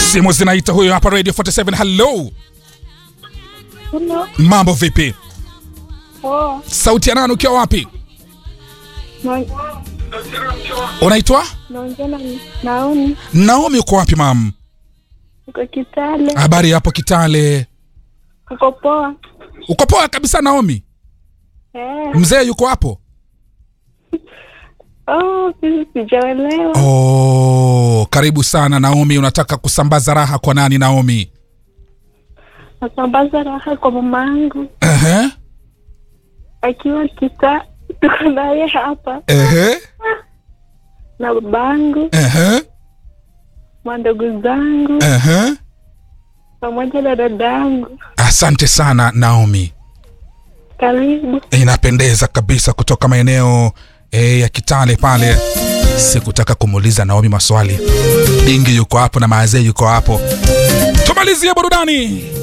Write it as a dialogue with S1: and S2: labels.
S1: Simu zinaita huyo hapa Radio 47. Hello,
S2: Hello.
S1: mambo vipi?
S2: Oh,
S1: Sauti ya nani ukiwa wapi?
S2: na-
S1: Unaitwa
S2: naongea na Naomi.
S1: Naomi, uko wapi mam?
S2: Uko Kitale.
S1: Habari hapo Kitale?
S2: Uko poa?
S1: Uko poa kabisa Naomi?
S2: Eh.
S1: Mzee yuko hapo?
S2: Oh, sisi sijaelewa.
S1: Oh, karibu sana Naomi. Unataka kusambaza raha kwa nani Naomi?
S2: Nasambaza raha kwa mama yangu
S1: Ehe,
S2: akiwa kita, tuko naye hapa
S1: ehe,
S2: na babangu,
S1: ehe,
S2: mandugu zangu
S1: ehe.
S2: pamoja na dadangu.
S1: Asante sana Naomi,
S2: Karibu.
S1: inapendeza kabisa kutoka maeneo e, ya Kitale pale. Sikutaka kumuuliza Naomi maswali. Dingi yuko hapo na Maazee yuko hapo. Tumalizie burudani.